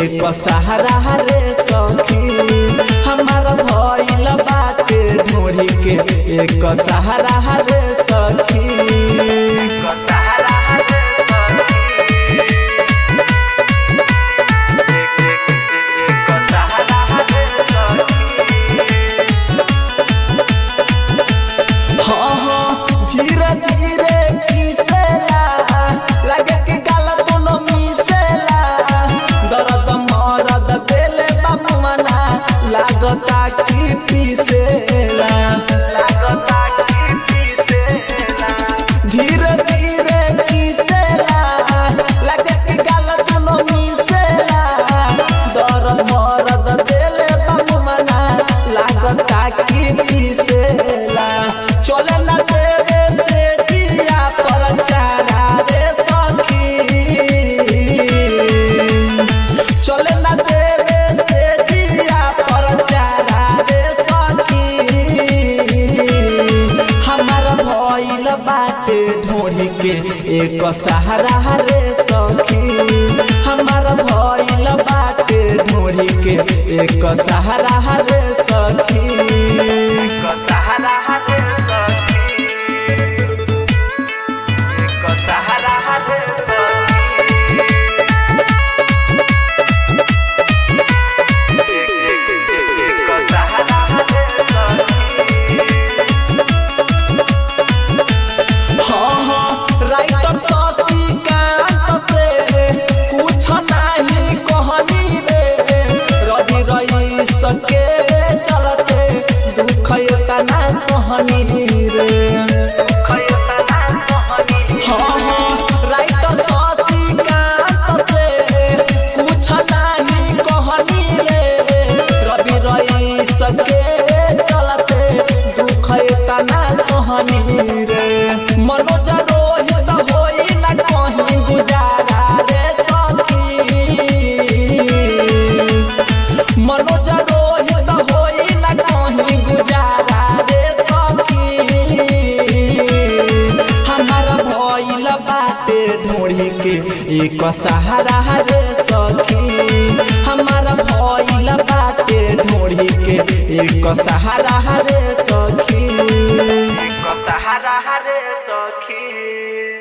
एक सहारा रे सखी हमार भइल बाटे ढोरी के एक सहारा रे सखी हाँ हाँ धीरे धीरे किसेला लगे कि गाल दोनों मिसेला दर्द मरद देले बाबू मना लागता कि पीसेला धीरे धीरे किसेला लगे कि गाल दोनों मिसेला दर्द मरद देले बाबू मना लागता कि पीसेला चले ना देवे से जिया पर चारा रे सखी चले ना देवे से जिया पर चारा रे सखी हमार भइल बाटे ढोढ़ी के एक सहारा रे सखी हमार भइल बाटे ढोढ़ी के एक सहारा रे सखी हाँ हाँ राइटर शशिकांत से कुछ नहीं कहनी रे रवि रईस के चलते दुख तना सहनी रे हाँ हाँ राइटर शशिकांत से कुछ नहीं कहनी रे रवि रईस के चलते दुख तना सहनी रे मनोज रोहित होई न कहीं गुजारा रे सखी मनोज रोहित होई न कहीं गुजारा रे सखी हमार भइल बाटे ढोढ़ी के एक सहारा रे सखी हमार भइल बाटे ढोढ़ी के एक सहारा रे सखी सहारा रे सखी